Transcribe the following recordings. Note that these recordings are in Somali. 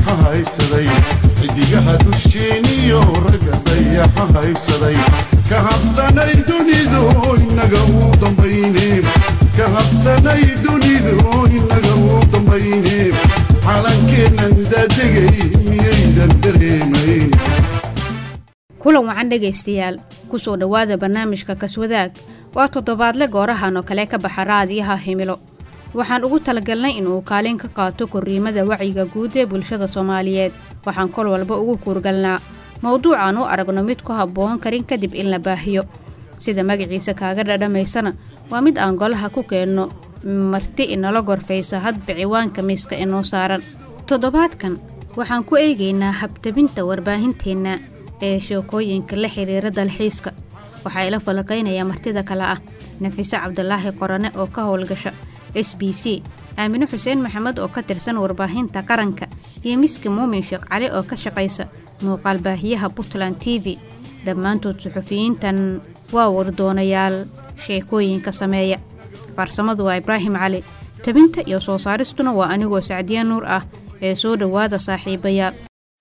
dayaxa haysaday xidigaha dusheeniyo ragga dayaxa haysaday ka habsanay dunidu inaga uu dambayne ka habsanay dunidu inaga uu dambayne calankeennan daadegay miyaydan dareemayn kulan wacan dhegaystayaal ku soo dhowaada barnaamijka kaswadaag waa toddobaadle goorahan oo kale ka baxa raadiyaha himilo waxaan ugu talagalnay inuu kaalin ka qaato korriimada wacyiga guud ee bulshada soomaaliyeed waxaan kol walba ugu kuurgalnaa mowduucaan u aragno mid ku habboon karin kadib in la baahiyo sida magaciisa kaaga dhadhamaysana waa mid aan golaha ku keenno marti inala gorfaysa hadba ciwaanka miiska inoo saaran toddobaadkan waxaan ku eegaynaa habtabinta warbaahinteenna ee sheekooyinka la xiriira dalxiiska waxaa ila falaqaynaya martida kale ah nafiso cabdulaahi qorane oo ka howlgasha s b c aamine xuseen maxamed oo ka tirsan warbaahinta qaranka iyo miski muumin sheekh cali oo ka shaqaysa muuqaal baahiyaha puntland t v dhammaantood suxufiyiintan waa wardoonayaal sheekooyinka sameeya farsamadu waa ibraahim cali tabinta iyo soo saaristuna waa anigoo sacdiya nuur ah ee soo dhowaada saaxiibayaal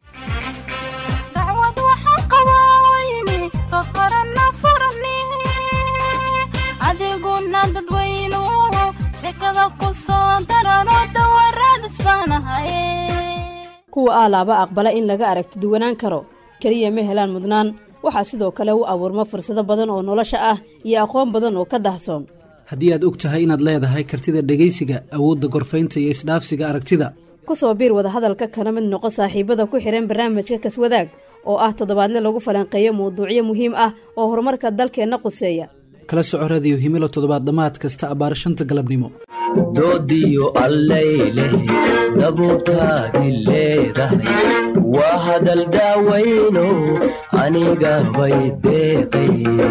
kuwa aalaaba aqbala in laga aragti duwanaan karo keliya ma helaan mudnaan waxaa sidoo kale u abuurma fursado badan oo nolosha ah iyo aqoon badan oo ka dahsoon haddii aad og tahay inaad leedahay kartida dhegaysiga awoodda gorfaynta iyo isdhaafsiga aragtida ku soo biir wadahadalka kana mid noqo saaxiibada ku xidhan barnaamijka kaswadaag oo ah toddobaadle lagu falanqeeyo mawduucyo muhiim ah oo horumarka dalkeenna quseeya kala soco radiyo himilo toddobaad dhammaad kasta abbaar shanta galabnimo doodiyo allayleh dabuurtaadi leedahay waa hadal daawayno aniga bay deeqay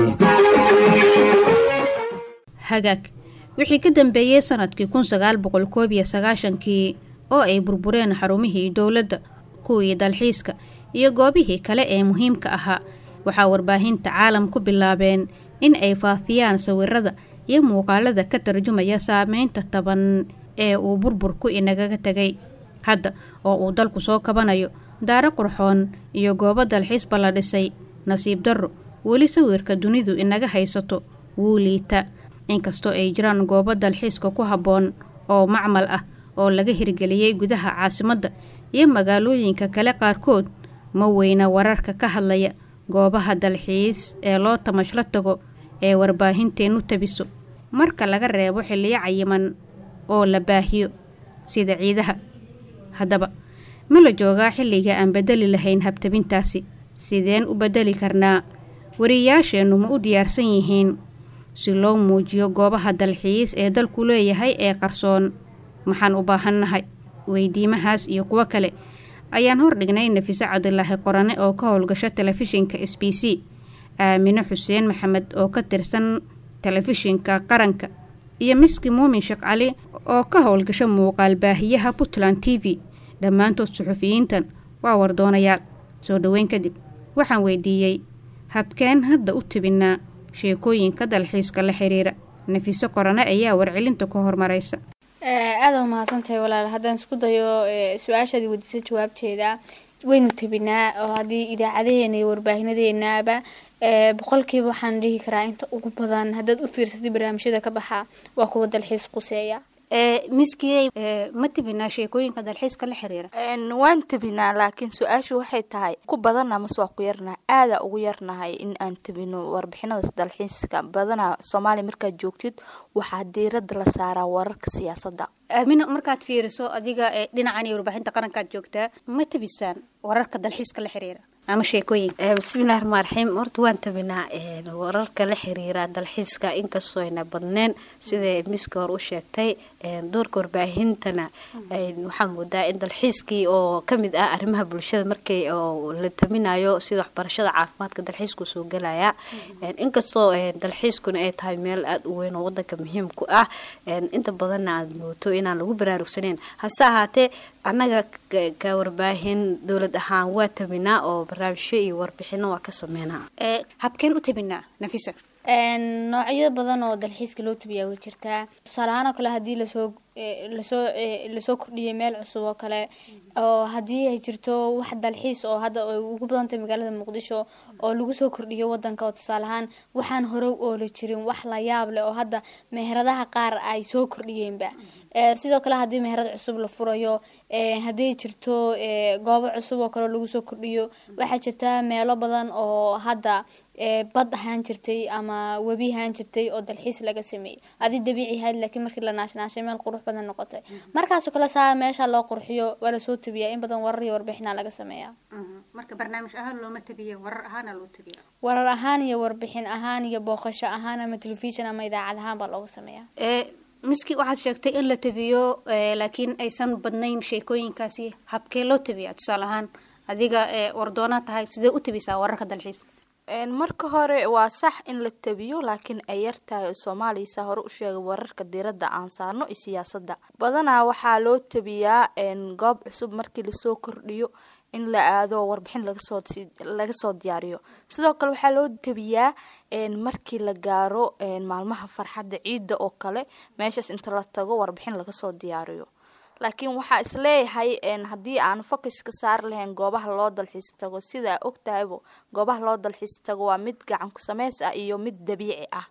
hagaag wixii ka dambeeyey sannadkii kun sagaal boqol koob iyo sagaashankii oo ay burbureen xarumihii dowladda kuwii dalxiiska iyo goobihii kale ee muhiimka ahaa waxaa warbaahinta caalam ku bilaabeen in ay faafiyaan sawirada iyo muuqaalada ka tarjumaya saameynta taban ee uu burburku inagaga tegay hadda oo uu dalku soo kabanayo daaro qurxoon iyo goobo dalxiisba la dhisay nasiib darro weli sawirka dunidu inaga haysato wuu liita inkastoo ay jiraan goobo dalxiiska ku habboon oo macmal ah oo laga hirgeliyey gudaha caasimadda iyo magaalooyinka kale qaarkood ma weyna wararka ka hadlaya goobaha dalxiis ee loo tamashla tago ee warbaahinteenu tabiso marka laga reebo xilliyo cayiman oo la baahiyo sida ciidaha haddaba ma la joogaa xilliga aan bedeli lahayn habtabintaasi sideen u bedeli karnaa wariyayaasheennu ma u diyaarsan yihiin si loo muujiyo goobaha dalxiis ee dalku leeyahay ee qarsoon maxaan u baahannahay weydiimahaas iyo kuwo kale ayaan hordhignay nafiso cabdilaahi qorane oo ka howlgasho telefishinka s b c aamine xuseen maxamed oo ka tirsan telefishinka qaranka iyo miski muumin sheekh cali oo ka howlgasho muuqaal baahiyaha puntland t v dhammaantood suxufiyiintan waa wardoonayaal soo dhoweyn kadib waxaan weydiiyey habkeen hadda u tebinaa sheekooyinka dalxiiska la xiriira nafiso qorane ayaa warcelinta ku hormaraysa aada umahadsantahay walaal haddaan isku dayo su-aashaadii weydiisa jawaabteeda waynu tebinaa oo haddii idaacadaheena iyo warbaahinadeenaba boqolkiiba waxaan dhihi karaa inta ugu badan haddaad u fiirsatay barnaamijyada ka baxa waa kuwa dalxiis quseeya miskiye ma tebinaa sheekooyinka dalxiiska la xiriira waan tebinaa laakiin su-aashu waxay tahay ku badana mase waa ku yarnahay aada ugu yarnahay in aan tebino warbixinada dalxiiska badana soomaaliya markaad joogtid waxaa diirada la saaraa wararka siyaasadda aamino markaad fiiriso adiga dhinacan iyo warbaahinta qarankaad joogtaa ma tebisaan wararka dalxiiska la xiriira ama sheekooyinka bismillahi raxmaan raxiim horta waan tabinaa wararka la xiriira dalxiiska inkastoo ayna badneen sida miski hore u sheegtay doorka warbaahintana waxaa moodaa in dalxiiskii oo kamid ah arrimaha bulshada markay la taminayo sida waxbarashada caafimaadka dalxiisku soo gelaya inkastoo dalxiiskuna ay tahay meel aada u weyn oo wadanka muhiim ku ah inta badanna aad mooto inaan lagu baraarugsaneyn hase ahaatee annaga ka warbaahin dowlad ahaan waa tabinaa oo barnaamijyo iyo warbixino waa ka sameynaa habkeen u tabinaa nafisa noocyo badan oo dalxiiska loo tabiyaa way jirtaa tusaale ahaan oo kale haddii lasoo lasoo lasoo kordhiyay meel cusub oo kale oo haddii ay jirto wax dalxiis oo hadda ay ugu badantahay magaalada muqdisho oo lagu soo kordhiyo wadanka oo tusaale ahaan waxaan hore u ooli jirin wax la yaab leh oo hadda meheradaha qaar ay soo kordhiyeenba sidoo kale haddii meherad cusub la furayo haddii jirto goobo cusub oo kale lagu soo kordhiyo waxaa jirta meelo badan oo hadda bad ahaan jirtay ama webi ahaan jirtay oo dalxiis laga sameeyey adi dabiici ahayd laakiin markii la naashnaashay meel qurux badan noqotay markaasoo kale saa meesha loo qurxiyo waa lasoo tabiyaa in badan warar iyo warbixina laga sameeyaa marka barnaamij ahaan looma tabiye warar ahaana loo tabiya warar ahaan iyo warbixin ahaan iyo booqasho ahaan ama telefishin ama idaacad ahaan baa looga sameeyaa miski waxaad sheegtay in la tabiyo laakiin aysan badnayn sheekooyinkaasi habkee loo tabiya tusaale ahaan adiga wardoona tahay sidee u tabisaa wararka dalxiiska marka hore waa sax in la tabiyo laakiin ay yartahay oo soomaaliya saa hore u sheegay wararka diiradda aan saarno iyo siyaasadda badanaa waxaa loo tabiyaa goob cusub markii lasoo kordhiyo in la aado warbixin lagasoo laga soo diyaariyo sidoo kale waxaa loo tabiyaa markii la gaaro maalmaha farxadda ciidda oo kale meeshaas inta la tago warbixin laga soo diyaariyo laakiin waxaa isleeyahay haddii aan focuska saari lahayn goobaha loo dalxiis tago sidaa ogtahaybo goobaha loo dalxiis tago waa mid gacan ku sameys ah iyo mid dabiici ah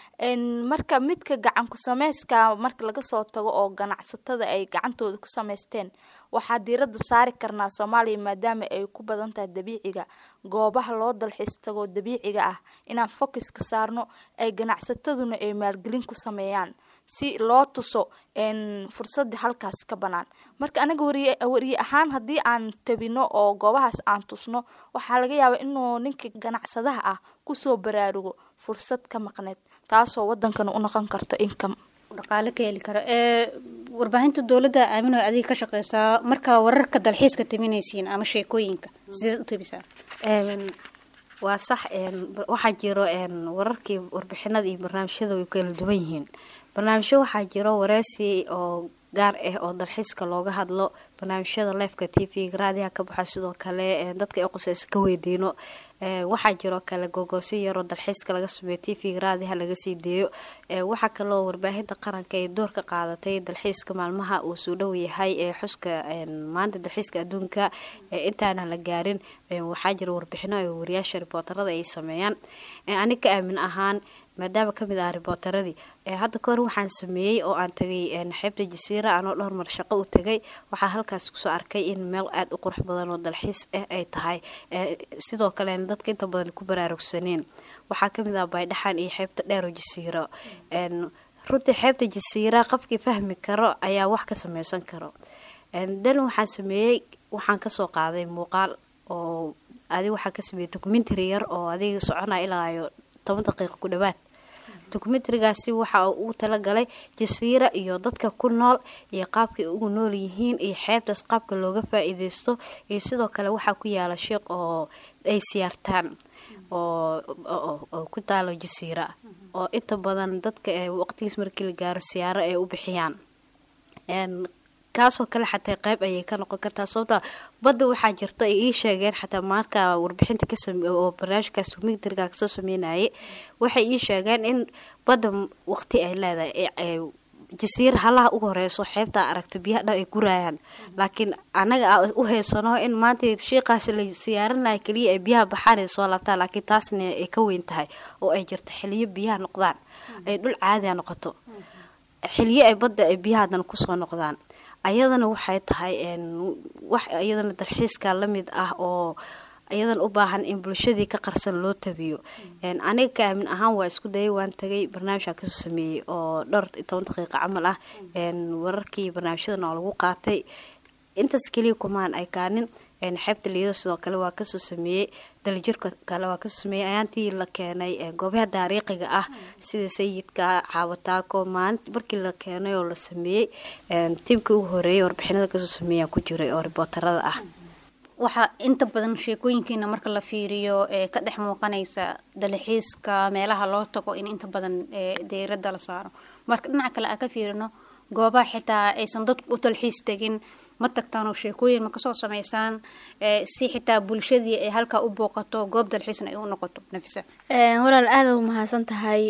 marka midka gacan ku sameyska marka laga soo tago oo ganacsatada ay gacantooda ku sameysteen waxaa diiradda saari karnaa soomaaliya maadaama ay ku badan tahay dabiiciga goobaha loo dalxiis tago dabiiciga ah inaan focuska saarno ay ganacsataduna ay maalgelin ku sameeyaan si loo tuso fursadda halkaas ka banaan marka anaga wariye ahaan haddii aan tabino oo goobahaas aan tusno waxaa laga yaabaa inuu ninka ganacsadaha ah kusoo baraarugo fursad ka maqneed taasoo wadankana u noqon karto income dhaqaale ka heli karo warbaahinta dowladda aamino adiga ka shaqeysaa markaa wararka dalxiiska taminaysiin ama sheekooyinka sideed u tabisaa waa sax waxaa jiro wararkii warbixinada iyo barnaamijyada way kala duwan yihiin barnaamijyo waxaa jiro wareysi oo gaar ah oo dalxiiska looga hadlo barnaamijyada lifeka t v raadiha ka baxa sidoo kale dadka ay quseysa ka weydiino waxaa jiroo kale gogoosyo yaroo dalxiiska laga sameeyo t v raadiha laga sii deeyo waxaa kaloo warbaahinta qaranka ay door ka qaadatay dalxiiska maalmaha uu soo dhow yahay ee xuska maanta dalxiiska adduunka intaana la gaarin waxaa jira warbixino ay wariyaasha ribootarada ay sameeyaan anig ka aamin ahaan maadaama kamid ah ribootaradii hadda kahor waxaan sameeyey oo aan tagay xeebta jasiira anoo dhowr mar shaqo u tagay waxaa halkaas kusoo arkay in meel aada u qurux badan oo dalxiis ah ay tahay sidoo kale dadka inta badan ku baraarugsaneen waxaa kamid ah baydhaxan iyo xeebta dheer oo jasiiro runtii xeebta jasiira qofkii fahmi karo ayaa wax ka sameysan karo dan waxaan sameeyey waxaan kasoo qaaday muuqaal oo adig waxaa ka sameeyey documentary yar oo adiga soconaya ilaayo toban daqiiqa ku dhawaad documentarigaasi waxa uu talagalay jasiira iyo dadka ku nool iyo qaabkay ugu nool yihiin iyo xeebtaas qaabka looga faa-iideysto iyo sidoo kale waxaa ku yaala sheekh oo ay siyaartaan oo ku taalo jasiira oo inta badan dadka waqtigiis markii la gaaro siyaaro ay u bixiyaan kaasoo kale xataa qeyb ayay ka noqon kartaa sababta badda waxaa jirta ay ii sheegeen xataa marka warbixinta oo barnaamijkaas documentariga kasoo sameynayay waxay ii sheegeen in badda waqti ay leedahay jasiira halaha ugu horeyso xeebtaa aragta biyaha dhan ay guraayaan laakiin anaga a u heysano in maanta shiiqaas la siyaarinaya keliya ay biyaha baxaan ay soo laabtaan laakiin taasna ay ka weyn tahay oo ay jirto xiliyo biyaha noqdaan ay dhul caadiya noqoto xiliyo ay badda ay biyaha hadan kusoo noqdaan ayadana waxay tahay wax iyadana dalxiiska lamid ah oo iyadan u baahan in bulshadii ka qarsan loo tabiyo aniga ka aamin ahaan waa isku dayay waan tagay barnaamijka kasoo sameeyey oo dhowr toban daqiiqa camal ah wararkii barnaamijyadan oo lagu qaatay intaas keliya kumaan ay kaanin xeebta liido sidoo kale waa kasoo sameeyey dalijirka kale waa kasoo sameeyey ayaantii la keenay goobaha taariikhiga ah sida sayidka caawataako maalinta markii la keenay oo la sameeyey tiimkii ugu horeeyay warbixinada kasoo sameeya ku jiray oo ribootarada ah waxaa inta badan sheekooyinkiina marka la fiiriyo ee ka dhex muuqanaysa dalxiiska meelaha loo tago in inta badan deyradda la saaro marka dhinaca kale aan ka fiirino goobaha xitaa aysan dadku u dalxiis tegin ma tagtaan oo sheekooyin ma kasoo sameysaan si xitaa bulshadii ay halkaa u booqato goob dalxiisna ay u noqoto nafisa walaal aada u mahadsan tahay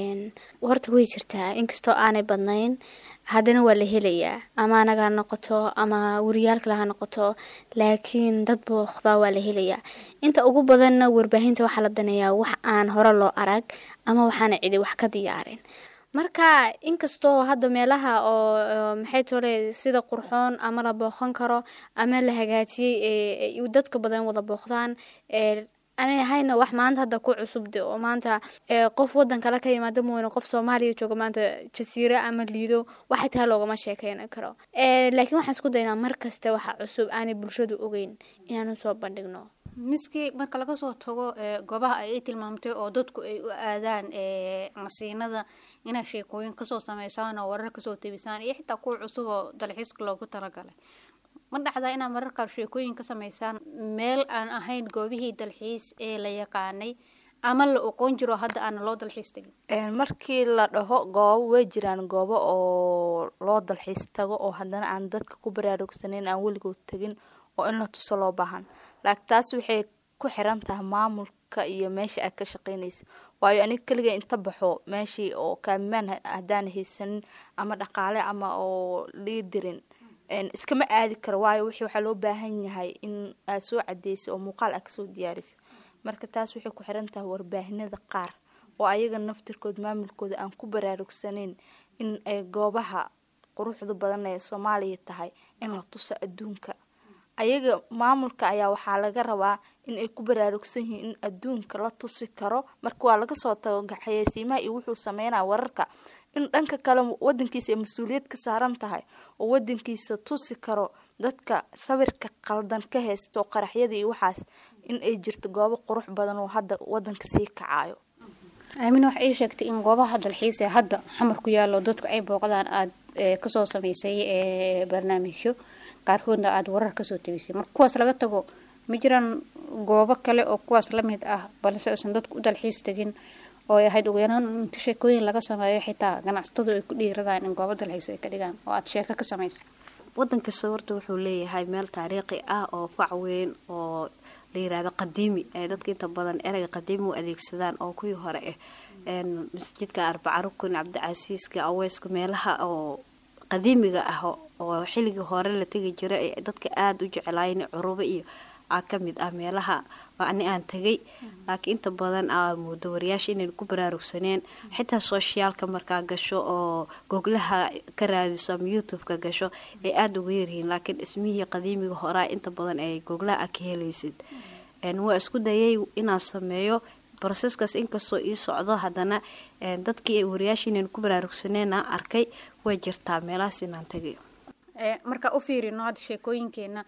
horta way jirtaa inkastoo aanay badnayn haddana waa la helayaa ama anaga ha noqoto ama wariyaal kale ha noqoto laakiin dad booqdaa waa la helayaa inta ugu badanna warbaahinta waxaa la daneeyaa wax aan hore loo arag ama waxaana cidi wax ka diyaarin marka inkastoo hadda meelaha oo maxay tole sida qurxoon ama la booqan karo ama la hagaajiyey dadka badan wada booqdaan aanay ahayna wax maanta hadda ku cusubde oo maanta qof wadan kale ka yimaada mooyne qof soomaaliya jooga maanta jasiiro ama liido waxay tahay loogama sheekeynan karo laakiin waxaan isku daynaa mar kasta waxa cusub aanay bulshadu ogeyn inaanu soo bandhigno miski marka laga soo tago goobaha ay tilmaamtay oo dadku ay u aadaan masiinada inaa sheekooyin kasoo sameysaan oo warar kasoo tebisaan iyo xitaa kuwa cusub oo dalxiiska loogu talagalay ma dhacdaa inaad mararkaa sheekooyin ka sameysaan meel aan ahayn goobihii dalxiis ee la yaqaanay ama la oqoon jiro hadda aana loo dalxiis tagin markii la dhaho goobo way jiraan goobo oo loo dalxiis tago oo haddana aan dadka ku baraarugsaneyn aan weligood tegin oo in la tuso loo baahan laakiin taas waxay ku xiran tahay maamulka iyo meesha aad ka shaqeynaysa waayo aniga keliga inta baxo meeshii oo kaamimaan haddaan haysanin ama dhaqaale ama oo lii dirin iskama aadi karo waayo wixii waxaa loo baahan yahay in aad soo cadeysa oo muuqaal aad kasoo diyaarisa marka taas waxay ku xiran tahay warbaahinada qaar oo ayaga naftirkood maamulkooda aan ku baraarugsaneyn in ay goobaha quruxda badan ee soomaaliya tahay in la tuso adduunka ayaga maamulka ayaa waxaa laga rabaa in ay ku baraarugsan yihiin in adduunka la tusi karo marka waa laga soo tago xayeysiimaha iyo wuxuu sameynaya wararka in dhanka kale wadankiisa ay mas-uuliyad ka saaran tahay oo wadankiisa tusi karo dadka sawirka qaldan ka haysto qaraxyada iyo waxaas in ay jirto goobo qurux badan oo hadda wadanka sii kacayo aamin waxa ii sheegtay in goobaha dalxiis ee hadda xamar ku yaalo dadku ay booqdaan aada kasoo sameysay barnaamijyo qaarkoodna aada warar kasoo tabisay marka kuwaas laga tago ma jiraan goobo kale oo kuwaas lamid ah balse aysan dadku u dalxiis tegin oo ay ahayd ugu yaraan inta sheekooyin laga sameeyo xitaa ganacsatadu ay ku dhiiradaan in goobo dalxiis ay ka dhigaan oo aada sheeko ka samaysa wadan kasta horta wuxuu leeyahay meel taariikhi ah oo fac weyn oo la yiraahdo qadiimi ay dadka inta badan ereyga qadiimi u adeegsadaan oo kuwii hore ah masjidka arbaca rukun cabdicasiiska aweyska meelaha oo qadiimiga ah oo xilligii hore la tegi jira ee dadka aada u jeclaayeen curubo iyo aa kamid ah meelaha ani aan tegay laakiin inta badan aa moodo wariyaasha inayn ku baraarugsaneen xitaa soshiyaalka markaa gasho oo goglaha ka raadiso ama youtube-ka gasho ay aada uga yaryihiin laakiin ismihii qadiimiga horaa inta badan ay goglaha a ka helaysid waa isku dayay inaan sameeyo broseskaas inkastoo ii socdo haddana dadkii wariyaasha inayn ku baraarugsaneena arkay way jirtaa meelahaas inaan tagay markaa u fiirino hadda sheekooyinkeena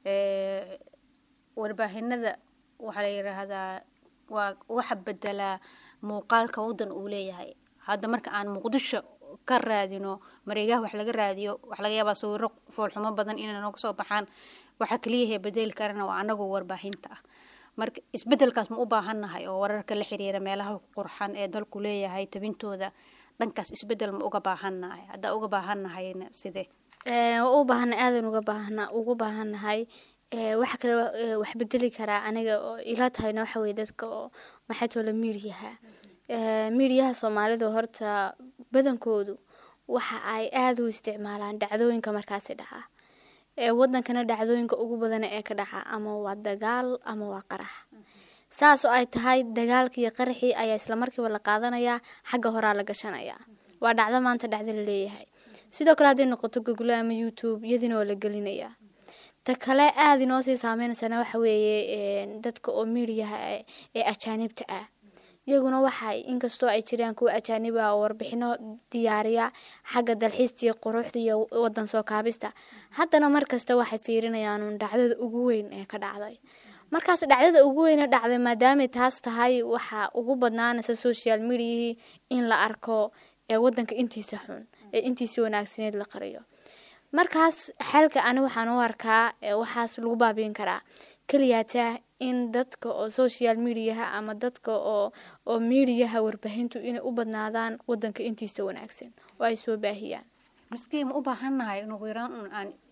warbaahinada waxaa la yiraahdaa waa waxa bedelaa muuqaalka wadan uu leeyahay hadda marka aan muqdisho ka raadino mareegaha wax laga raadiyo wax laga yaabaa sawiro foolxumo badan inay nooga soo baxaan waxaa kaliyaha bedeli karana waa anagoo warbaahinta ah marka isbedelkaas ma u baahannahay oo wararka la xiriira meelaha qurxan ee dalku leeyahay tabintooda dhankaas isbedel ma uga baahannahay haddaa uga baahannahayna sidee u baahana aadan uga baahna ugu baahannahay waxa kale wax bedeli karaa aniga oo ila tahayna waxa weye dadka oo maxay toola miiryaha miiryaha soomaalida horta badankoodu waxa ay aada u isticmaalaan dhacdooyinka markaasi dhaca wadankana dhacdooyinka ugu badana ee ka dhaca ama waa dagaal ama waa qarax saas oo ay tahay dagaalkii iyo qaraxii ayaa islamarkiiba la qaadanayaa xagga horaa la gashanayaa waa dhacdo maanta dhacdo la leeyahay sidoo kale hadday noqoto google ama youtube iyadiina waa la gelinayaa ta kale aada inoo sii saameynaysaana waxa weeye dadka oo miiriyaha ee ajaanibta ah iyaguna waxay inkastoo ay jiraan kuwa ajaanib ah oo warbixino diyaariya xagga dalxiista iyo quruxda iyo wadan soo kaabista haddana markasta waxay fiirinayaan dhacdada ugu weyn ee ka dhacday markaas dhacdada ugu weyne dhacday maadaamay taas tahay waxaa ugu badnaanaysa social mediahii in la arko ee wadanka intiisa xun ee intiisa wanaagsaneed la qariyo markaas xalka ani waxaan u arkaa waxaas lagu baabiin karaa keliyaata in dadka oo social mediaha ama dadka oo oo mediaha warbaahintu inay u badnaadaan wadanka intiisa wanaagsan oo ay soo baahiyaan maskii ma u baahannahay in ugu yaraan un aan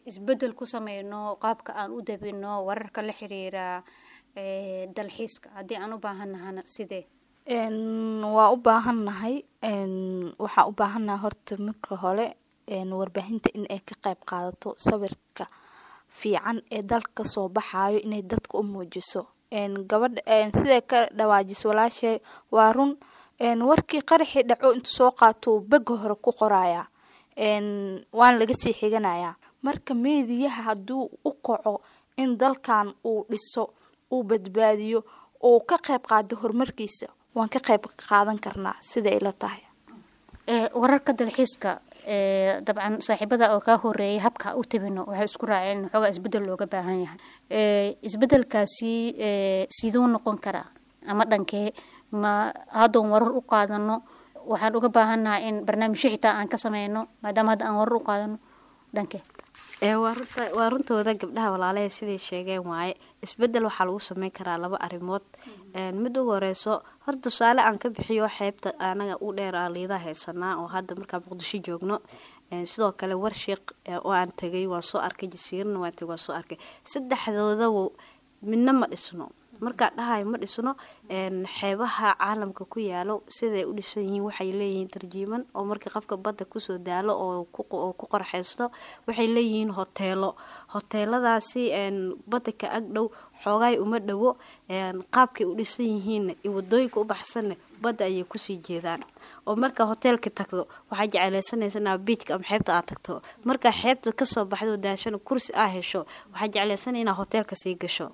isbedel ku sameyno qaabka aan u dabino wararka la xiriira dalxiiska haddii aan u baahannahana sidee waa u baahannahay waxaa u baahannahay horta marka hore warbaahinta in ay ka qayb qaadato sawirka fiican ee dalka soo baxayo inay dadka u muujiso gabadha siday ka dhawaajiso walaashay waa run warkii qaraxii dhaco intu soo qaatou bega hore ku qoraya waana laga sii xiganayaa marka meediyaha hadduu u kaco in dalkan uu dhiso uu badbaadiyo uu ka qayb qaado horumarkiisa waan ka qayb qaadan karnaa sida ay la tahay wararka dalxiiska dabcan saaxiibada oo kaa horeeyay habka u tabino waxay isku raaceen in xoogaa isbedel looga baahan yahay isbedelkaasi siduu noqon karaa ama dhankee ma haddoon warar u qaadano waxaan uga baahannahay in barnaamijyo xitaa aan ka sameyno maadaama hadda aan warar u qaadano dhankee waa runtooda gabdhaha walaalaha siday sheegeen waaye isbedel waxaa lagu sameyn karaa laba arrimood mid ugu horeyso hor tusaale aan ka bixiyo xeebta anaga u dheer aa liidaa haysanaa oo hadda markaa muqdisho joogno sidoo kale warshiiq oo aan tagay waan soo arkay jasiirana waan tagay waan soo arkay saddexdoodaba midna ma dhisno markaa dhahayo ma dhisno xeebaha caalamka ku yaalo siday u dhisan yihiin waxay leeyihiin tarjiiman oo markii qofka badda kusoo daalo oo ku qorxeysto waxay leeyihiin hoteelo hoteeladaasi badda ka ag dhow xoogaay uma dhowo qaabkay u dhisan yihiinna iyo wadooyinka u baxsanna badda ayay kusii jeedaan oo markaa hoteelka tagto waxaa jecleysanaysa inaa biijka ama xeebta aad tagto markaa xeebta kasoo baxdo daashana kursi aa hesho waxaa jecleysanaya inaa hoteelka sii gasho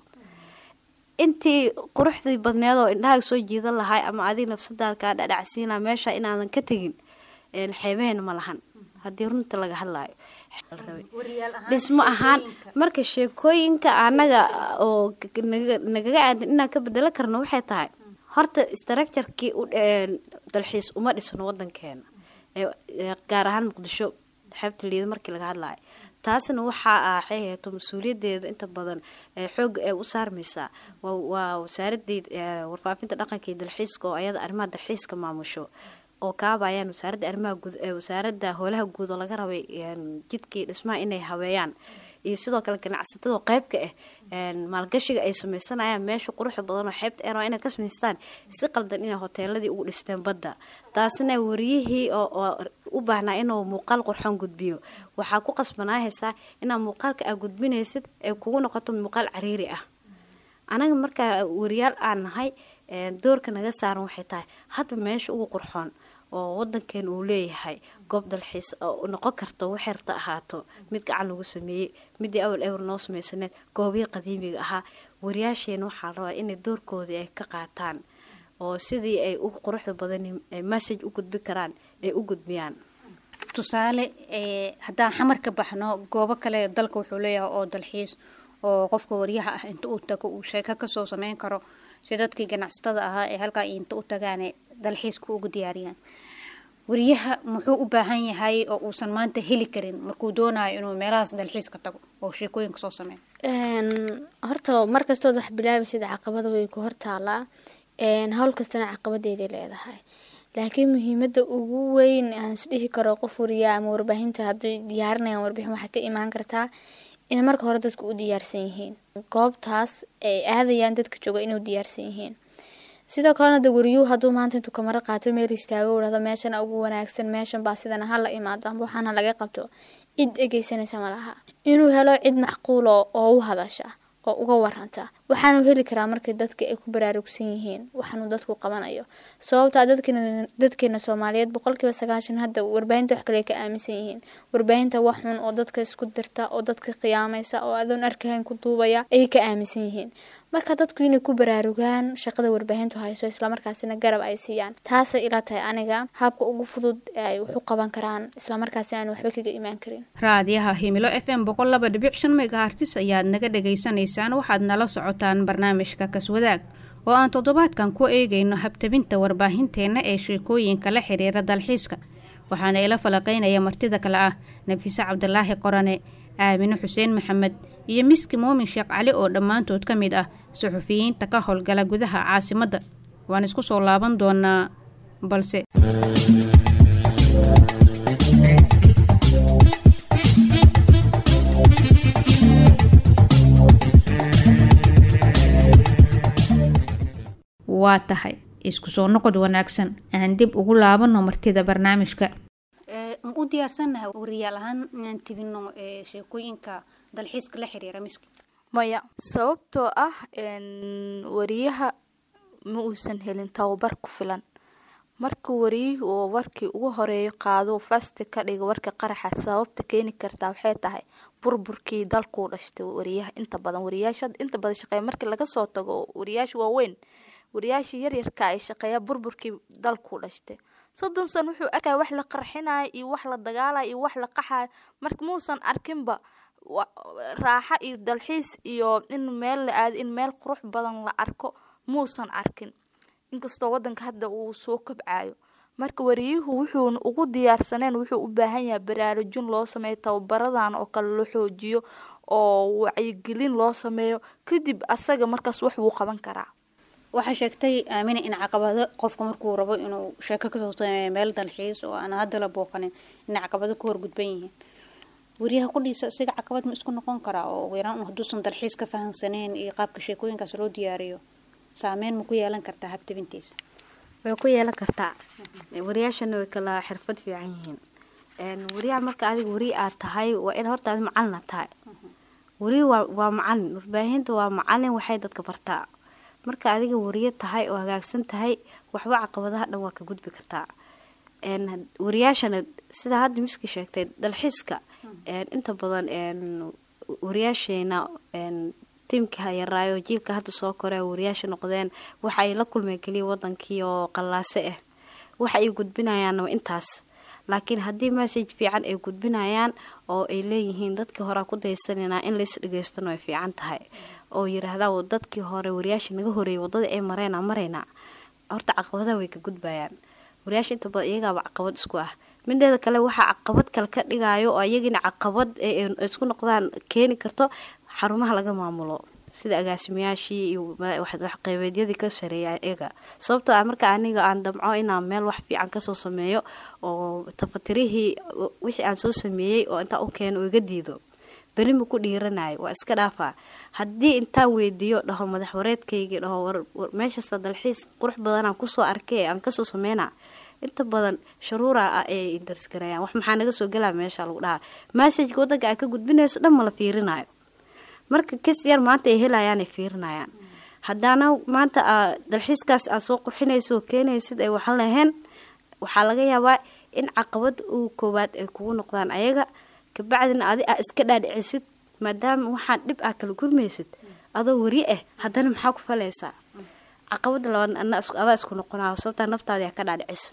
intii quruxdii badneed oo indhahaga soo jiidan lahay ama adig nafsadaad kaa dhadhacsiina meesha inaadan ka tegin xeebaheena ma lahan haddii runta laga hadlaayo dhismo ahaan marka sheekooyinka anaga oo nagaga aadan inaan ka bedelo karno waxay tahay horta structurkii dalxiis uma dhisno wadankeena gaar ahaan muqdisho xeebta liida markii laga hadlaayo taasna waxaa axay heeto mas-uuliyadeeda inta badan xooga ee u saarmaysaa waa wasaaradii warfaafinta dhaqanka iyo dalxiiska oo ayada arrimaha dalxiiska maamusho oo kaabayaan wasaaradda arrimaha guud wasaaradda howlaha guud oo laga rabay jidkii dhismaha inay habeeyaan iyo sidoo kale ganacsatada qeybka ah maalgashiga ay sameysanayaan meesha quruxda badan oo xeebta ee inay ka samaystaan si qaldan inay hoteeladii ugu dhisteen badda taasina wariyihii oo u baahnaa inuu muuqaal qurxoon gudbiyo waxaa ku qasbanaahaysaa inaa muuqaalka aa gudbinaysid ay kugu noqoto muuqaal cariiri ah anaga markaa wariyaal aan nahay doorka naga saaran waxay tahay hadba meesha ugu qurxoon oo wadankeena uu leeyahay goob dalxiis oo noqon karta waxay rabta ahaato mid gacan lagu sameeyey midii awal ewer noo sameysaneed goobihii qadiimiga ahaa wariyaasheena waxaa la rabaa inay doorkoodii ay ka qaataan oo sidii ay u quruxda badan message u gudbi karaan ay u gudbiyaan tusaale haddaan xamar ka baxno goobo kale dalka wuxuu leeyahay oo dalxiis oo qofka waryaha ah inta uu tago uu sheeko kasoo sameyn karo si dadkii ganacsatada ahaa ee halkaa inta u tagaane dalxiiska ugu diyaariyaan wariyaha muxuu u baahan yahay oo uusan maanta heli karin markuu doonayo inuu meelahaas dalxiiska tago oo sheekooyinka soo sameeyo horta markastood wax bilaabaysid caqabada way ku hortaalaa hawl kastana caqabadeeday leedahay laakiin muhiimada ugu weyn aan isdhihi karo qof wariyaa ama warbaahinta hadday diyaarinayaan warbixin waxay ka imaan kartaa in marka hore dadku u diyaarsan yihiin goobtaas ay aadayaan dadka jooga inay u diyaarsan yihiin sidoo kalena de wariyuu hadduu maanta intuu kamaro qaato meel istaago dhahdo meeshana ugu wanaagsan meeshan baa sidana hala imaado amba waxaana laga qabto cid dhegeysanaysa malaha inuu helo cid macquulo oo u hadasha oo uga waranta waxaanu heli karaa markay dadka ay ku baraarugsan yihiin waxaanuu dadku qabanayo sababtaa dadkeena soomaaliyeed boqolkiiba sagaashan hadda warbaahinta wax kale ka aaminsan yihiin warbaahinta wax xun oo dadka isku dirta oo dadka qiyaamaysa oo adoon arkahayn ku duubaya ayay ka aaminsan yihiin marka dadku inay ku baraarugaan shaqada warbaahintu hayso islamarkaasina garab ay siiyaan taasay ila tahay aniga habka ugu fudud ee ay wax u qaban karaan islamarkaasi aan waxba kaga imaan karin raadiyaha himilo f m boqol laba dhibic shan megahartis ayaad naga dhagaysanaysaan waxaad nala socotaan barnaamijka kaswadaag oo aan toddobaadkan ku eegayno habtabinta warbaahinteenna ee sheekooyinka la xiriira dalxiiska waxaana ila falaqaynaya martida kale ah nafiise cabdilaahi qorane aamine xuseen maxamed iyo miski muumin sheekh cali oo dhammaantood ka mid ah suxufiyiinta ka howlgala gudaha caasimadda waan isku soo laaban doonaa balse waa tahay isku soo noqod wanaagsan aan dib ugu laabano martida barnaamijka ma u diyaarsannahay wariyaal ahaan inaan tibino sheekooyinka dalxiiska la xiriira miski maya sababtoo ah wariyaha ma uusan helin tababar ku filan marka wariyihii oo warkii ugu horeeyo qaado fasti ka dhiga warka qaraxa sababta keeni kartaa waxay tahay burburkii dalkuu dhashtay wariyaha inta badan wariyaasha inta badan shaqeeya markii laga soo tago wariyaasha waaweyn wariyaashii yaryarka ay shaqeeya burburkii dalkuu dhashtay soddon san wuxuu arkaya wax la qarxinayo iyo wax la dagaalayo iyo wax la qaxayo marka muusan arkinba raaxa iyo dalxiis iyo in meel la aado in meel qurux badan la arko muusan arkin inkastoo wadanka hadda uu soo kabcayo marka wariyuhu wuxuuna ugu diyaarsaneen wuxuu u baahan yahay baraarujin loo sameeyo tababaradan oo kale la xoojiyo oo wacyigelin loo sameeyo kadib asaga markaas wax wuu qaban karaa waxaa sheegtay aamina in caqabado qofka markuu rabo inuu sheeko kasoo sameeyo meel dalxiis oo aan hadda la booqanin inay caqabado ku horgudban yihiin wariyaha qudhiisa isaga caqabad ma isku noqon karaa oo ugu yaraan hadduusan dalxiis ka fahansaneen iyo qaabka sheekooyinkaas loo diyaariyo saameyn ma ku yeelan kartaa habtabintiisa way ku yeelan kartaa wariyaashana way kala xirfad fiican yihiin wariyaha marka adiga wari aad tahay waa in horta adi macalina tahay wari waa waa macalin warbaahinta waa macalin waxay dadka bartaa marka adiga wariyo tahay oo hagaagsan tahay waxba caqabadaha dhan waa ka gudbi kartaa wariyaashana sida hadda miski sheegtay dalxiiska inta badan wariyaasheena tiimka yaraayo jiilka hadda soo kore wariyaasha noqdeen waxa ay la kulmeen keliya wadankii oo qallaase ah waxa ay gudbinayaan intaas laakiin haddii message fiican ay gudbinayaan oo ay leeyihiin dadkii horea ku daysananaa in lays dhageystano ay fiican tahay oo yiraahdaa dadkii hore wariyaasha naga horeeyay wadada ay mareyna mareyna horta caqabadaha way ka gudbayaan wariyaasha inta badan iyagaaba caqabad isku ah mideeda kale waxaa caqabad kale ka dhigayo oo iyagina caqabad isku noqdaan keeni karto xarumaha laga maamulo sida agaasimayaashii iyo waxqeybeedyadii ka sareeya iyaga sababtoo ah marka aniga aan damco inaan meel wax fiican kasoo sameeyo oo tafatirihii wixii aan soo sameeyey oo intaa u keeno oo iga diido beri ma ku dhiiranayo waa iska dhaafaa haddii intaan weydiiyo dhaho madax wareedkaygii dhaho meeshaasa dalxiis qurux badanaan kusoo arkay aan kasoo sameyna inta badan sharuura ah ay darsgarayaan wax maxaa naga soo galaa meesha lagu dhahaa massajka wadanka aa ka gudbinayso dhan ma la fiirinayo marka kas yar maanta ay helayaan ay fiirinayaan haddaana maanta dalxiiskaas aad soo qurxinaysa oo keenaysid ay waxan lahayn waxaa laga yaabaa in caqabad uu koowaad ay kugu noqdaan ayaga kabacdina adi aa iska dhaadhicisid maadaama waxaan dhib ah kala gurmaysid adoo wari ah haddana maxaa ku falaysaa caqabada labaad adaa isku noqonaa sababtaa naftaadi ka dhaadhicisa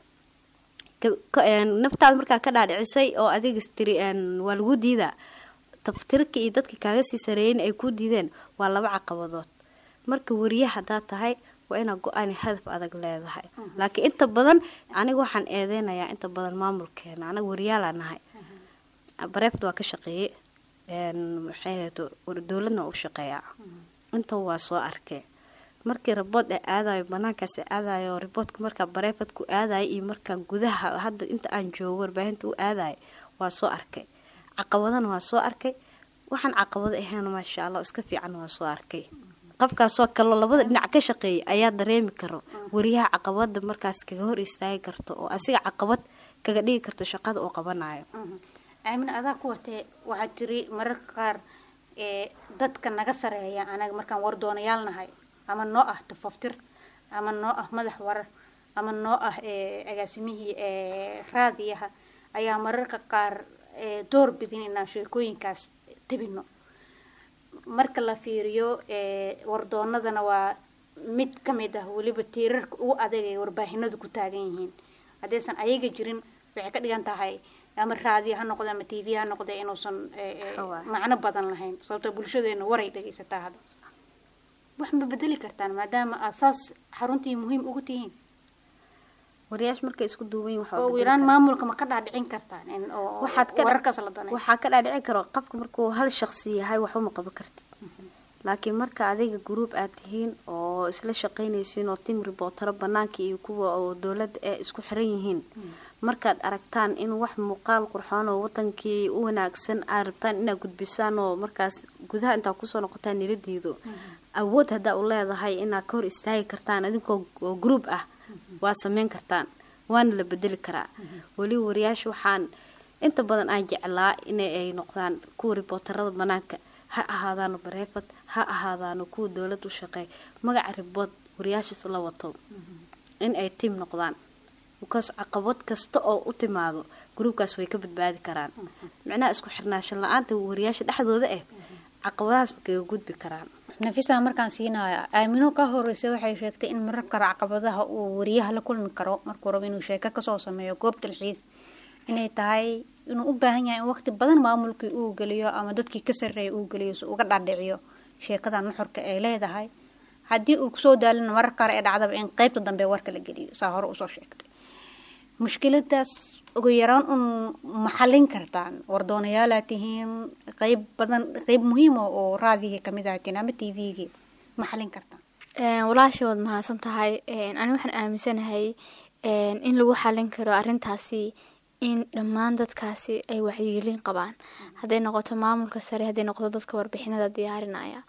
naftaada markaa ka dhaadhicisay oo adiga tiri waa lagu diidaa taftirka iyo dadka kaaga sii sareeyen ay ku diideen waa laba caqabadood marka wariye hadaa tahay waa inaa go-aan hadaf adag leedahay laakiin inta badan aniga waxaan eedeynayaa inta badan maamulkeena anaga wariyaalaa nahay bareefta waa ka shaqeeyey maxay dowladna u shaqeeyaa inta waa soo arkay markii rabood ee aadayo banaankaas aadayo riboodka markaa bareefadku aadayo iyo markaa gudaha hadda inta aan joogo warbaahinta u aadayo waa soo arkay caqabadana waa soo arkay waxaan caqabado ahayn maasha allah iska fiican waa soo arkay qofkaasoo kaloo labada dhinac ka shaqeeyay ayaa dareemi karo wariyaha caqabada markaas kaga hor istaagi karto oo asiga caqabad kaga dhigi karto shaqada uu qabanayo aamina adaa ku watee waxaad tiri mararka qaar ee dadka naga sareeya anaga markaan wardoonayaal nahay ama noo ah tafaftir ama noo ah madax warar ama noo ah agaasimihii raadiyaha ayaa mararka qaar door bidin inaan sheekooyinkaas tabino marka la fiiriyo wardoonadana waa mid kamid ah weliba tiirarka ugu adag ay warbaahinadu ku taagan yihiin haddaysan ayaga jirin waxay ka dhigan tahay ama raadiyo ha noqde ama t v ha noqde inuusan macno badan lahayn sababtoo bulshadeena waray dhagaysataa hadda wax ma bedeli kartaan maadaama aad saas xaruntii muhiim ugu tihiin wariyaash markay isku duuban yihin oo iraan maamulka ma ka dhaadhicin kartaan in oo wararkaas la danay waxaa ka dhaadhici karo qofka markuu hal shaqsi yahay waxba ma qaban kartid laakiin marka adiga gruub aad tihiin oo isla shaqaynaysiin oo tim ribootaro banaanka iyo kuwa oo dowladda ee isku xiran yihiin markaad aragtaan in wax muuqaal qurxoon oo wadankii u wanaagsan aad rabtaan inaad gudbisaan oo markaas gudaha intaa kusoo noqotaan nila diido awood haddaa u leedahay inaad ka hor istaagi kartaan adinkoo oo group ah waa sameyn kartaan waana la bedeli karaa weliba wariyaasha waxaan inta badan aan jeclaa ina ay noqdaan kuwa ribootarada banaanka ha ahaadaano bareefad ha ahaadaano kuwa dowlad u shaqeey magaca ribood wariyaashaas la wato in ay tiim noqdaan because caqabad kasta oo u timaado gruubkaas way ka badbaadi karaan micnaha isku xirnaasho la-aanta wariyaasha dhexdooda ah caqabadahaas ma kaga gudbi karaan nafisa markaan siinaya aamino ka horeysa waxay sheegtay in marar kale caqabadaha uu wariyaha la kulmi karo markuu rabo inuu sheeko kasoo sameeyo goob dalxiis inay tahay inuu u baahan yahay in waqti badan maamulkii uu geliyo ama dadkii ka sarreeya uu geliyo si uga dhaadhiciyo sheekada nuxurka ay leedahay haddii uu kusoo daalin marar kale ee dhacdaba in qeybta dambe warka la geliyo saa hore usoo sheegtay mushkiladaas ugu yaraan un maxalin kartaan wardoonayaalaad tihiin qeyb badan qeyb muhiima oo raadihii kamid ahatiin ama t v-gii maxalin kartaan walaasha waad mahadsan tahay ani waxaan aaminsanahay in lagu xalin karo arintaasi in dhammaan dadkaasi ay waxyigelin qabaan hadday noqoto maamulka sare hadday noqoto dadka warbixinada diyaarinaya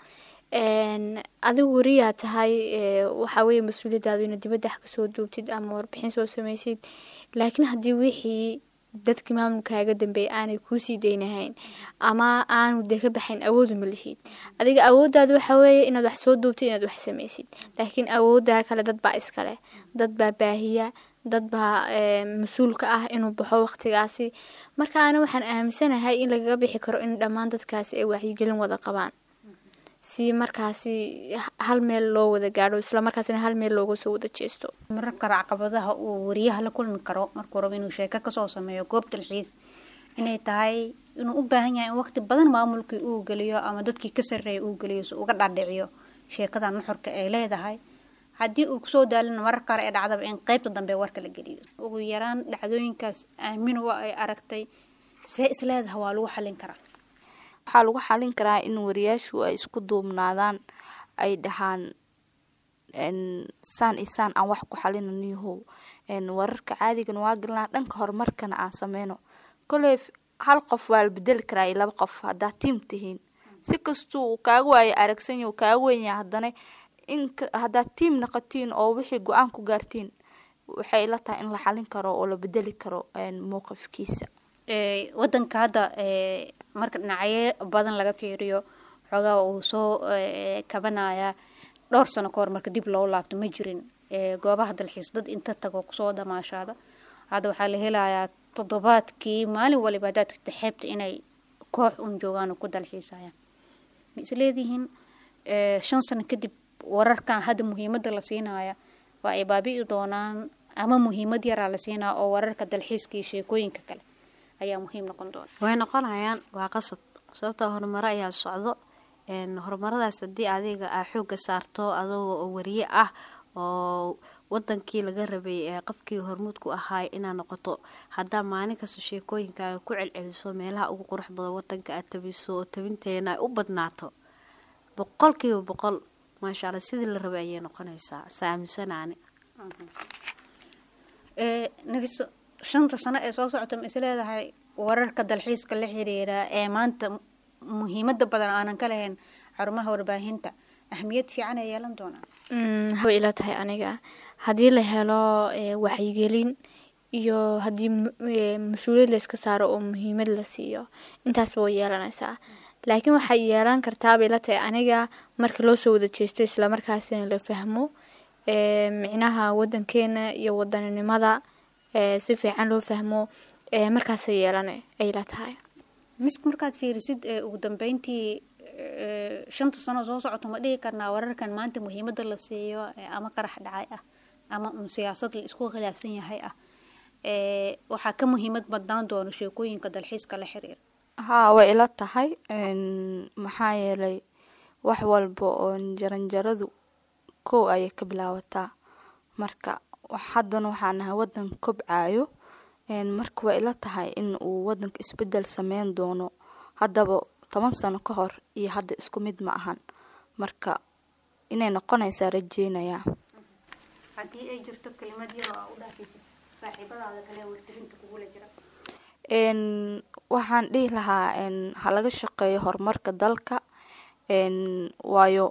adigu wariyaa tahay waxaa weeye mas-uuliyadaadu ina dibadda wax kasoo duubtid ama warbixin soo sameysid laakiin haddii wixii dadkii maamulkaaga dambeeyay aanay kuusii daynahayn ama aanu dee ka baxayn awoodu ma lihid adiga awooddaada waxaa weeye inaad wax soo duubtid inaad wax sameysid laakiin awooddaa kale dad baa iskale dad baa baahiya dad baa mas-uulka ah inuu baxo waqtigaasi marka ana waxaan aaminsanahay in lagaga bixi karo in dhammaan dadkaasi ay waxyigelin wada qabaan si markaasi hal meel loo wada gaadho islamarkaasina hal meel looga soo wada jeesto marar kale caqabadaha uu wariyaha la kulmi karo markuu rabo inuu sheeko kasoo sameeyo goob dalxiis inay tahay inuu u baahan yahay in waqti badan maamulkii uu geliyo ama dadkii ka sarreeya uu geliyo si uga dhaadhiciyo sheekada nuxurka ay leedahay haddii uu kusoo daalin marar kale ee dhacdaba in qeybta dambe warka la geliyo ugu yaraan dhacdooyinkaas aamin waa ay aragtay see isleedaha waa lagu xalin karaa waxaa lagu xalin karaa in wariyaashu ay isku duubnaadaan ay dhahaan saan iyo saan aan wax ku xalinaniyahow wararka caadigan waa galnaa dhanka horumarkana aan sameyno koley hal qof waa la bedeli karaa iyo laba qof haddaad tiim tihiin si kastuu uu kaaga waayo aragsanya uu kaaga wenya haddana in haddaad tiim naqatiin oo wixii go-aan ku gaartiin waxay ila tahay in la xalin karo oo la bedeli karo mowqifkiisa wadanka hadda marka dhinacyo badan laga fiiriyo xoogaa uu soo kabanaya dhowr sano ka hor marka dib loo laabto ma jirin goobaha dalxiis dad inta tago kusoo damaashaada hadda waxaa la helayaa toddobaadkii maalin waliba haddaad tagta xeebta inay koox un joogaan oo ku dalxiisayaan ma isleedihiin shan sano kadib wararkan hadda muhiimada la siinaya waa ay baabi'i doonaan ama muhiimad yaraa la siinaya oo wararka dalxiiska iyo sheekooyinka kale ayaa muhiim noqon doona way noqonayaan waa qasab sababta horumaro ayaa socdo horumaradaas haddii adiga aa xooga saarto adagoo oo wariye ah oo wadankii laga rabay ee qofkii hormuudku ahaay inaa noqoto haddaa maalin kasta sheekooyinkaaga ku celceliso meelaha ugu qurux badan wadanka aad tabiso oo tabinteena ay u badnaato boqolkiiba boqol maasha alla sidii la rabay ayay noqonaysaa saamisanaani nafiso shanta sano ee soo socota ma isleedahay wararka dalxiiska la xiriira ee maanta muhiimada badan aanan ka lahayn xarumaha warbaahinta ahmiyad fiican ay yeelan doonaan way ila tahay aniga haddii la helo waxyigelin iyo haddii mas-uuliyad layska saaro oo muhiimad la siiyo intaasba way yeelanaysaa laakiin waxay yeelan kartaabay ila tahay aniga marka loo soo wada jeesto islamarkaasina la fahmo micnaha wadankeena iyo wadaninimada si fiican loo fahmo markaasay yeelana ay la tahay misk markaad fiirisid ugu dambeyntii shanta sano soo socoto ma dhihi karnaa wararkan maanta muhiimada la siiyo ama qarax dhacay ah ama un siyaasad la isku khilaafsan yahay ah waxaa ka muhiimad badnaan doono sheekooyinka dalxiiska la xiriira haa way ila tahay maxaa yeelay wax walba oo jaranjaradu kow ayay ka bilaabataa marka haddana waxaa nahay wadan kobcayo marka waa ila tahay in uu wadanka isbedel sameyn doono haddaba toban sano ka hor iyo hadda isku mid ma ahan marka inay noqonaysaa rajeynayaa haddii ay jirto kelimad yar oo u dhaafaysa saaxiibadaada kale wartirinta kugula jira waxaan dhihi lahaa ha laga shaqeeyo horumarka dalka waayo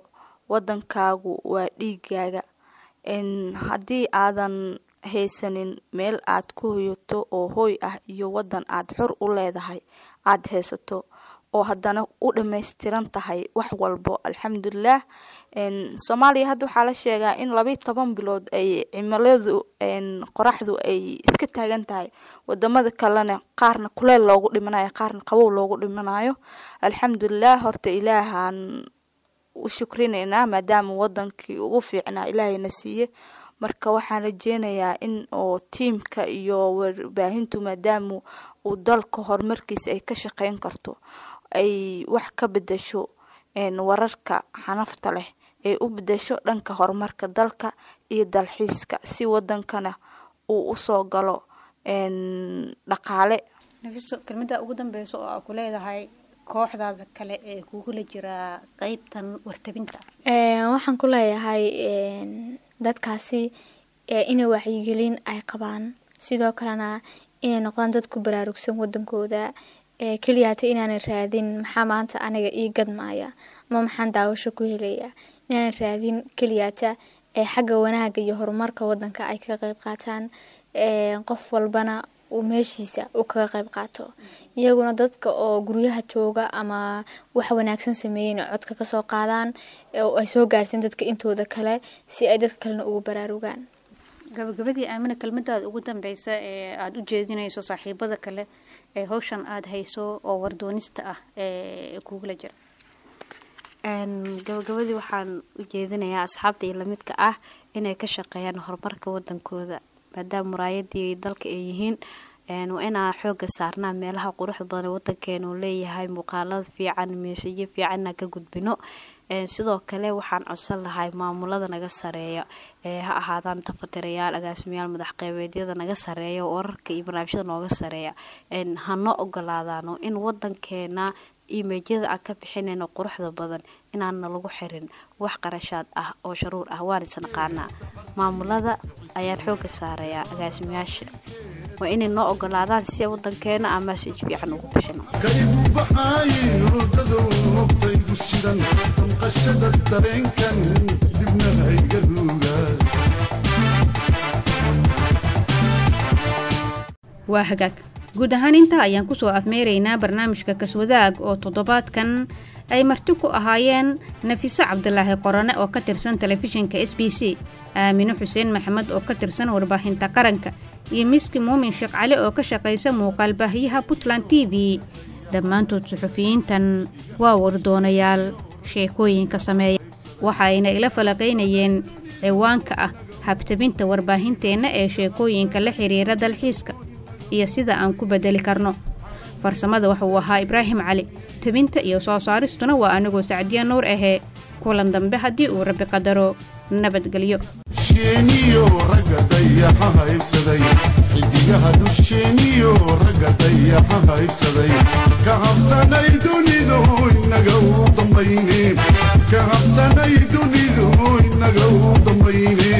wadankaagu waa dhiigaaga haddii aadan haysanin meel aad ku hoyato oo hooy ah iyo wadan aad xor u leedahay aada haysato oo haddana u dhammaystiran tahay wax walbo alxamdulilah soomaaliya hadda waxaa la sheegaa in labayo toban bilood ay cimiladu qoraxdu ay iska taagan tahay wadamada kalena qaarna kuleel loogu dhimanayo qaarna qabow loogu dhimanayo alxamdulilah horta ilaahaan u shukrineynaa maadaama wadankii ugu fiicnaa ilaahayna siiye marka waxaan rajeynayaa in oo tiimka iyo warbaahintu maadaama uu dalka horumarkiisa ay ka shaqeyn karto ay wax ka bedasho wararka xanafta leh ay u bedasho dhanka horumarka dalka iyo dalxiiska si wadankana uu usoo galo dhaqaale nafiso kelmada ugu dambeysa oo aa ku leedahay kooxdaada kale ee kugula jiraa qeybtan wartabinta waxaan ku leeyahay dadkaasi inay wacyigelin ay qabaan sidoo kalena inay noqdaan dad ku baraarugsan wadankooda keliyaata inaanay raadin maxaa maanta aniga ii gadmaaya ama maxaan daawasho ku helaya inaanay raadin keliyaata xagga wanaaga iyo horumarka wadanka ay kaga qeyb qaataan qof walbana uu meeshiisa uu kaga qeyb qaato iyaguna dadka oo guryaha jooga ama wax wanaagsan sameeyey inay codka kasoo qaadaan oo ay soo gaarsiin dadka intooda kale si ay dadka kalena ugu baraarugaan gabagabadii aamina kelmadaada ugu dambeysa ee aada u jeedinayso saaxiibada kale ee hawshan aada hayso oo wardoonista ah ee kugula jira gabagabadii waxaan u jeedinayaa asxaabta iyo lamidka ah inay ka shaqeeyaan horumarka wadankooda maadaama muraayadii dalka ay yihiin waa inaa xooga saarnaa meelaha quruxda badan ee wadankeena uu leeyahay muuqaalada fiican meeshayo fiican inaan ka gudbino sidoo kale waxaan codsan lahay maamulada naga sareeya ha ahaadaan tafatirayaal agaasimayaal madaxqeybeedyada naga sareeya wararka iyo barnaamijyada nooga sareeya hanoo ogolaadaano in wadankeena imeejyada aan ka bixinayno quruxda badan inaana lagu xirin wax qarashaad ah oo sharuur ah waan isnaqaanaa maamulada ayaan xooga saarayaa agaasimayaasha waa inay noo ogolaadaan si wadankeena aan maasij fiican ugu bixino kaygu baxaayin hurdadou noqtaygu shidan damqashada dareenkan dibna hayga ruuga waa hagaag guud ahaan intaa ayaan kusoo afmeeraynaa barnaamijka kaswadaag oo toddobaadkan ay marti ku ahaayeen nafiso cabdilaahi qorane oo ka tirsan telefishinka s b c aamino xuseen maxamed oo ka tirsan warbaahinta qaranka iyo miski muumin sheekh cali oo ka shaqaysa muuqaal baahiyaha puntland t v dhammaantood suxufiyiintan waa wardoonayaal sheekooyinka sameeya waxaayna ila falaqaynayeen ciwaanka ah habtabinta warbaahinteenna ee sheekooyinka la xiriira dalxiiska iyo sida aan ku bedeli karno farsamada waxauu ahaa ibraahim cali tabinta iyo soo saaristuna waa anigoo sacdiya nuur ahee kulan dambe haddii uu rabbi qadaro nabadgelyo dusheeniyo ragga dayaxa haybsaday xidigaha dusheeniyo ragga dayaxa haybsaday ka habsanay dunidu inaga u dambayne ka habsanay dunidu inaga u dambayne